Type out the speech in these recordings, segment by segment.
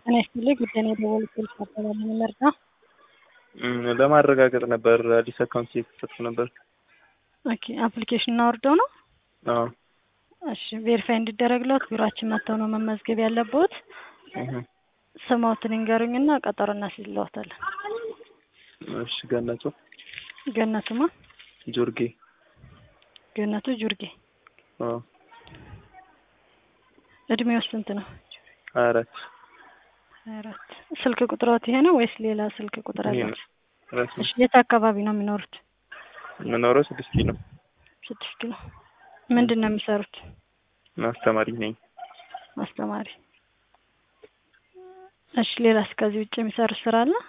ጤና ይስጥልኝ ጉዳይ ነው የደወሉት ፖሊስ አካባቢ መርዳ ለማረጋገጥ ነበር አዲስ አካውንት እየከፈትኩ ነበር። ኦኬ አፕሊኬሽን አውርደው ነው? አዎ እሺ ቬሪፋይ እንዲደረግለት ቢሮአችን መጥተው ነው መመዝገብ ያለብዎት። እህ ስሞትን ይንገሩኝና ቀጠሮ እናስይዝልዎታለን። እሺ ገነቱ ገነቱማ ጆርጌ ገነቱ ጁርጌ አዎ እድሜው ስንት ነው? ሀያ አራት ሀያ አራት ስልክ ቁጥሮት ይሄ ነው ወይስ ሌላ ስልክ ቁጥር ይሄ አለ? ነው ራሱ እሺ የት አካባቢ ነው የሚኖሩት? የምኖረው ስድስት ኪሎ ስድስት ኪሎ ምንድን ነው የሚሰሩት? አስተማሪ ነኝ። አስተማሪ። እሺ ሌላስ ከዚህ ውጭ የሚሰሩት ስራ አለ?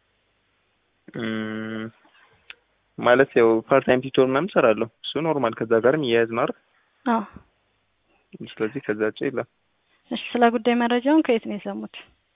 እም፣ ማለት ያው ፓርት ታይም ቲቶር ምናምን እሰራለሁ። እሱ ኖርማል ከዛ ጋርም እያያዝ ነው አይደል? አዎ። ስለዚህ ከዛ ውጭ የለም። እሺ ስለ ጉዳይ መረጃውን ከየት ነው የሰሙት?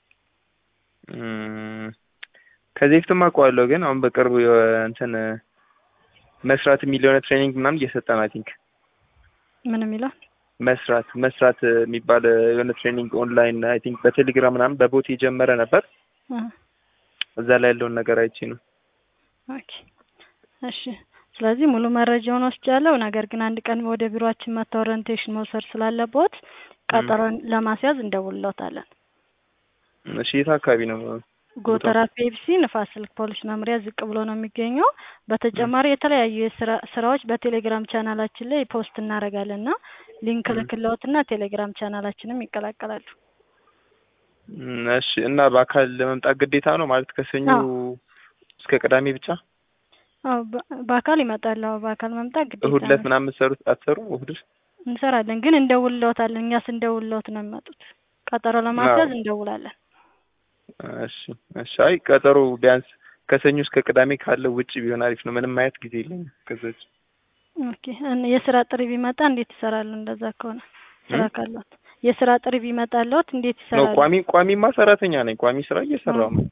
እም፣ ከዚህ በፊትም አውቀዋለሁ ግን አሁን በቅርቡ የሆነ እንትን መስራት የሚል የሆነ ትሬኒንግ ምናምን እየሰጠን አይ ቲንክ ምን የሚለው? መስራት መስራት የሚባል የሆነ ትሬኒንግ ኦንላይን አይ ቲንክ በቴሌግራም ምናምን በቦት የጀመረ ነበር። እ እዛ ላይ ያለውን ነገር አይቼ ነው። ኦኬ እሺ። ስለዚህ ሙሉ መረጃውን ወስጃለሁ። ነገር ግን አንድ ቀን ወደ ቢሮአችን መጥተው ኦሪንቴሽን መውሰድ ስላለቦት ቀጠሮን ለማስያዝ እንደውልዎታለን። እሺ የት አካባቢ ነው? ጎተራ ፔፕሲ ንፋስ ስልክ ፖሊስ መምሪያ ዝቅ ብሎ ነው የሚገኘው። በተጨማሪ የተለያዩ የስራ ስራዎች በቴሌግራም ቻናላችን ላይ ፖስት እናደርጋለን እና ሊንክ ልክልዎትና ቴሌግራም ቻናላችንም ይቀላቀላሉ። እም፣ እሺ እና በአካል ለመምጣት ግዴታ ነው ማለት ከሰኞ አዎ። እስከ ቅዳሜ ብቻ? አዎ በ- በአካል ይመጣሉ። አዎ በአካል መምጣት ግዴታ እሁድ ዕለት ነው። ምናምን የምትሰሩት አትሰሩም? እሁድ እንሰራለን ግን እንደውልዎታለን። እኛ ስንደውልዎት ነው የሚመጡት። ቀጠሮ ለማስያዝ እንደውላለን። እሺ እሺ። አይ ቀጠሮ ቢያንስ ከሰኞ እስከ ቅዳሜ ካለው ውጭ ቢሆን አሪፍ ነው። ምንም ማየት ጊዜ የለኝም ከዛ ውጭ። ኦኬ እን- የስራ ጥሪ ቢመጣ እንዴት ይሰራሉ? እንደዛ ከሆነ ስራ እም? ካለዎት የስራ ጥሪ ቢመጣልዎት እንዴት ነው ይሰራሉ? ቋሚ ቋሚማ ሰራተኛ ነኝ። ቋሚ ስራ እየሰራሁ ነው።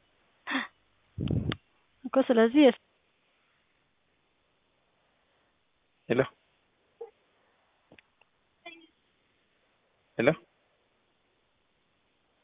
እኮ ስለዚህ የስ- ሄሎ ሄሎ